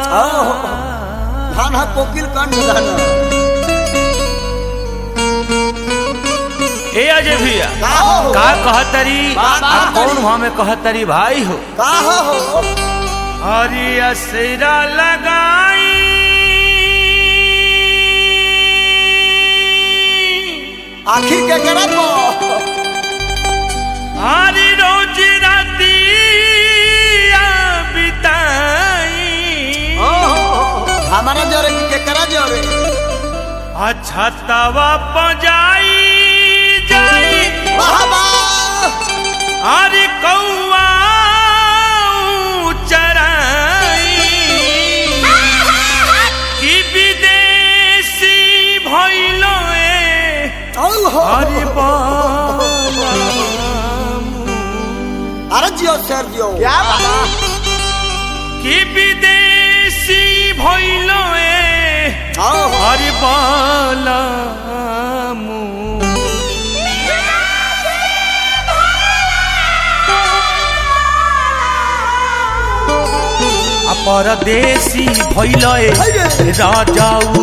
धान हा कोकिल कंठ धान ए अजय भैया का हो का कहतरी बा- आ बा- कौन हमें कहतरी भाई हो का हो हरी असरा लगाई आखिर के करब हरी रोज राती बिताई हमारा जरे की के करा जरे अच्छा तवा पजाई जाई वाह वाह अरे कौआ चराई कि विदेशी भइलो ए ओहो अरे बालामु। अरे जियो सर जियो क्या कि विदेशी भइलो ए ओहो अरे बालामु। आ परदेशी भइलो ए राजाऊ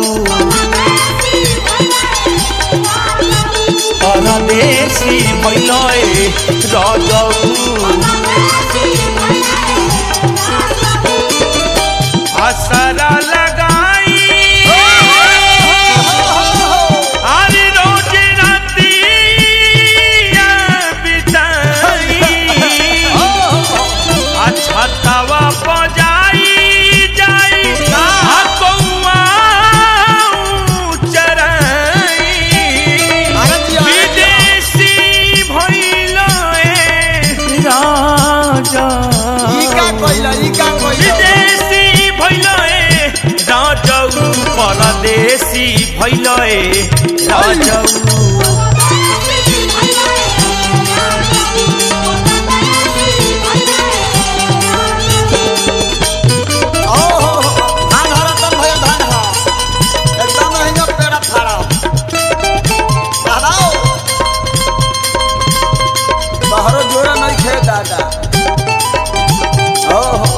परदेशी भइलो ए राजाऊ असरा लगाई अरे रोज राती बिताई अच्छा तवा बजाई जाई आ कौआ चराई अरे जियो विदेशी भइलो ए राजा ई का कइला ई का कइला विदेशी भइलो ए राजौ परदेशी भइलो ए राजौ ओहो धान हरा तन भया धान हा एकदम नहीं जो पेड़ा फाड़ा दादाओ तोहरो जोड़ा नहीं खे दादा ओहो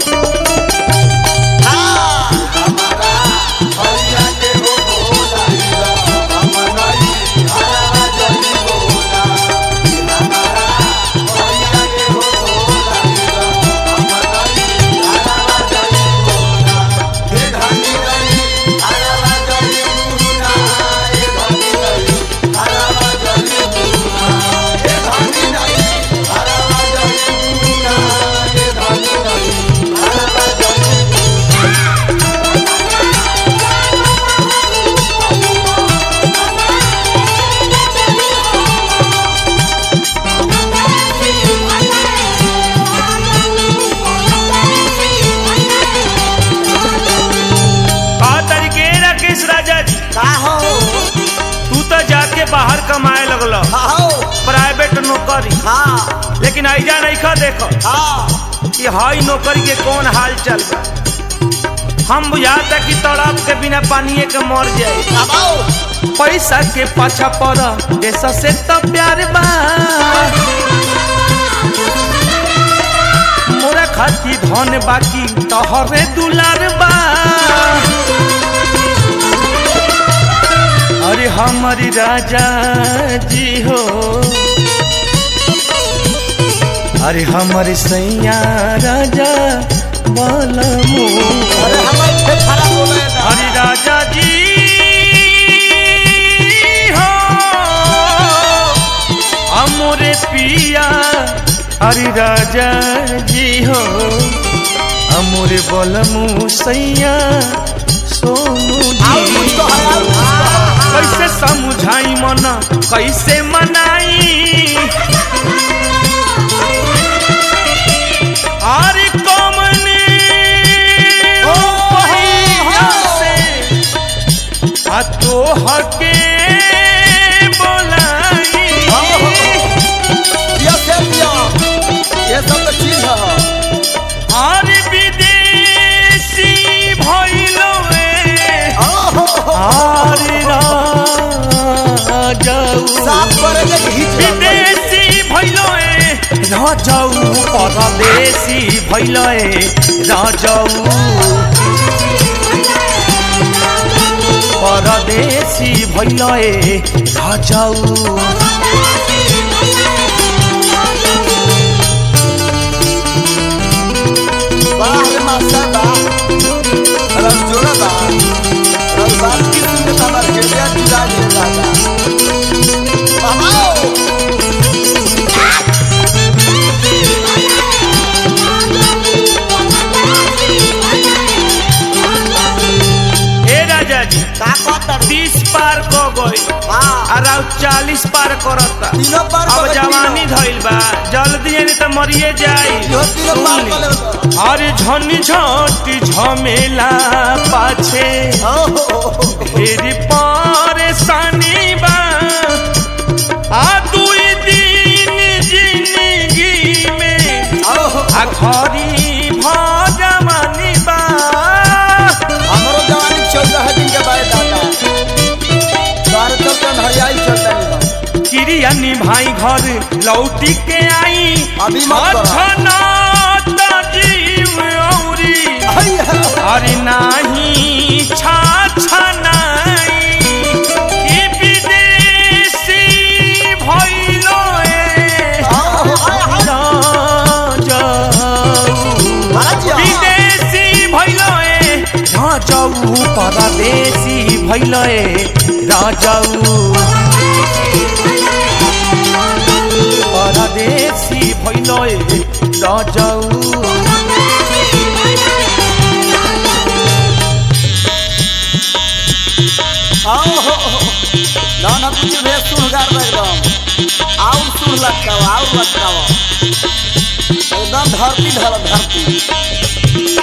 हाँ हमारा भैया के हो भोला हमारा हरा जली भोला हमारा भैया के हो भोला हमारा हरा जली भोला हे धनी रही हरा जली भोला हे धनी रही हरा जली भोला हे धनी रही हरा जली भोला हे धनी रही हरा जली का तरीके राकेश राजा जी का हो तू तो जाके बाहर कमाए लगल हो प्राइवेट नौकरी हाँ लेकिन ऐजा नहीं खा देखो हाँ कि हाई नौकरी के कौन हाल चल बा हम बुझाता कि तड़प के बिना पानिए के मर जाए दबाओ पैसा के पाछा पड़ देश से तो प्यार बा मोरा खाती धन बाकी तोहरे दुलार बा अरे हमारी राजा जी हो अरे हमारे सैया राजा बलमू अरे हमारे पे खराब हो गए ना हरि राजा जी हो अमोरे पिया हरि राजा जी हो अमोरे बलमु सैया सोनू आओ जी मुझको है आओ कैसे समझाई मन कैसे मनाई अरे कमने ओ पहिया से आ तो हके बोलाई ये से दिया ये सब तो चीज है अरे विदेशी भइलो ए ओहो अरे राजाऊ साफ करे के घीच विदेशी भइलो ए राजाऊ परदेशी भइलो ए राजाऊ परदेसी भैल ए राजाऊ वाह रे मास्टर वाह रस जोड़ा बा रस बात की सुनने का बार हृदय जुड़ा दे दादा वाह ए राजा जी का कहता तीस पार क गई हां और चालीस पार करता तीनों पार अब कर जवानी धइल बा जल्दी नहीं तो मरिए जाई यो तीनों पार कर ले अरे झनी झटी झमेला पाछे ढेरी परेशानी बा आ दुई दिन जिंदगी में आ घरी भजवानी बा हमरो जवानी चौदह दिन के बाद दादा बारह चौदह हरियाई चलता नहीं क्रिया निभाई घर लौटी के आई अभी मत करो। छना जीव औरी अरे नाही छा छनाई ई विदेशी भइलो ए राजाऊ। विदेशी भइलो ए राजाऊ परदेशी भइलो ए राजाऊ परदेशी भइलो ए राजाऊ ना ना कुछ भी सुन गार एकदम आउर सुन लगता आउर लगता एकदम धरती धर धरती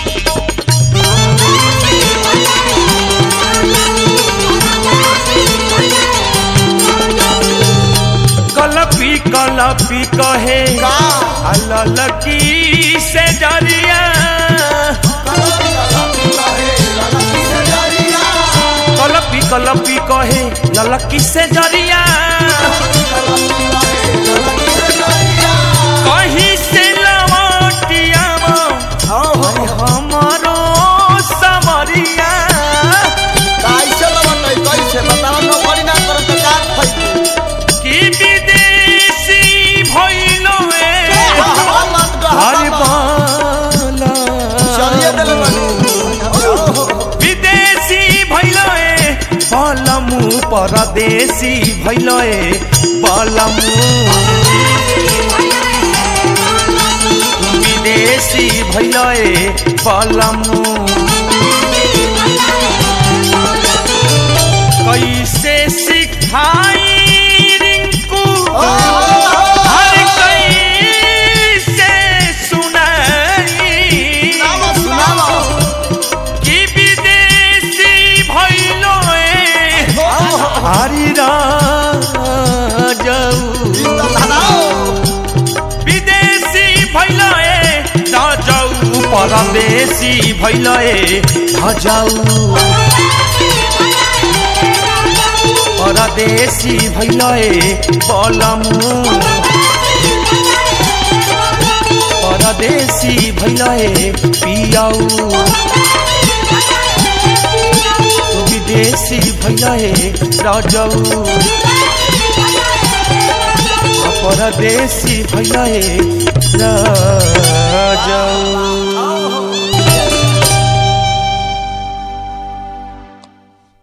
कलपी कलपी कहे का ललकी से जरिया कलपी कलपी कहे ललकी से जरिया कहीं से लवटिया हमारो समरिया कैसे लवट कैसे बताओ नौकरी ना करो तो का खइबू कि विदेशी भइलो ए हर बाला चलिए दिल विदेशी भइलो ए बलमु परदेशी भइलो ए बलमु विदेशी भइलो ए बलमु कैसे सिखाई रिंकू हर कैसे सुनाई कि विदेशी भइलो ए हरि राजाऊ विदेशी भइलो ए राजाऊ परदेशी भइलो ए राजाऊ परदेशी भइलो ए बलमु परदेशी भइलो ए पियाऊ विदेशी भइलो ए राजाऊ परदेशी भइलो ए राजाऊ